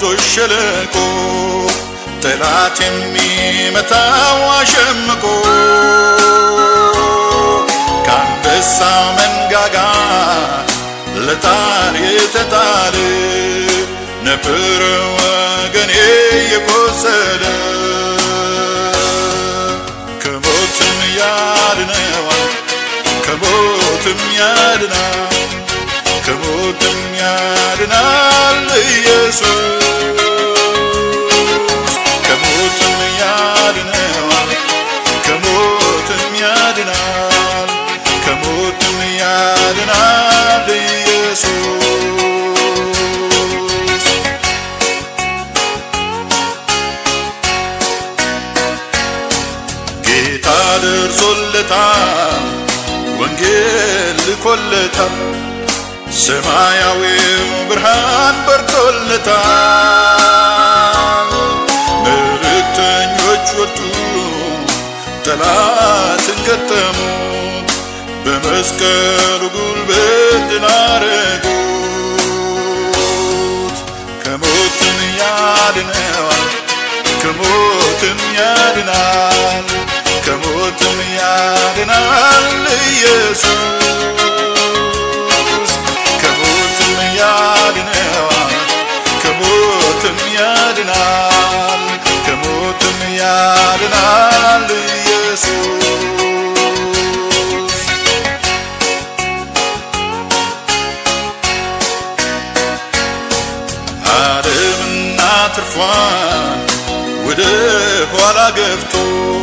በወንዞች ሸለቆ ጠላት የሚመታው አሸምቆ ከአንበሳ መንጋጋ ለጣር የተጣለ ነበር ወገኔ የቆሰለ ከሞትም ያድነዋል ከሞትም ያድናል ከሞትም ያድናል ኢየሱስ ከሞትም ያድነዋል ከሞትም ያድናል ከሞትም ያድናል ኢየሱስ ጌታ ደርሶለታል ወንጌል ልኮለታል ሰማያዊው ብርሃን በርቶለታል መልእክተኞች ወጡ ጠላትን ገጠሙት በመስቀሉ ጉልበት ድል አረጉት ከሞትም ያድነዋል ከሞትም ያድናል ከሞትም ያድናል ኢየሱስ ከሞትም ያድነዋል ከሞትም ያድናል ከሞትም ያድናል ኢየሱስ ዓለምና ትርፏን ወደ ኋላ ገብቶ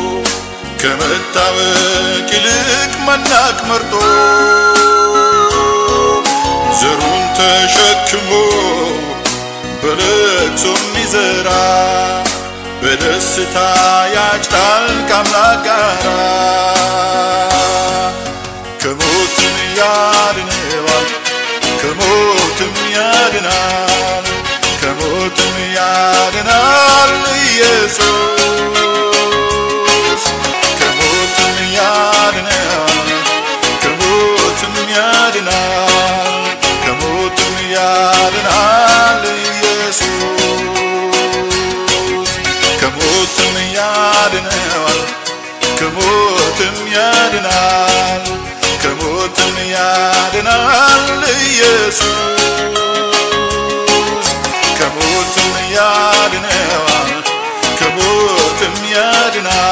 ከመታወቅ ይልቅ መናቅ መርጦ ዘሩን ተሸክሞ በለቅሶ የሚዘራ በደስታ ያጭዳል ከአምላክ ጋራ ከሞትም ያድነዋል ከሞትም ያድናል ከሞትም ያድናል ኢየሱስ ከሞትም ያድናል ከሞትም ያድናል ከሞትም ያድናል ኢየሱስ ከሞትም ያድነዋል ከሞትም ያድናል ከሞትም ያድናል ኢየሱስ ከሞትም ያድነዋል ከሞትም ያድናል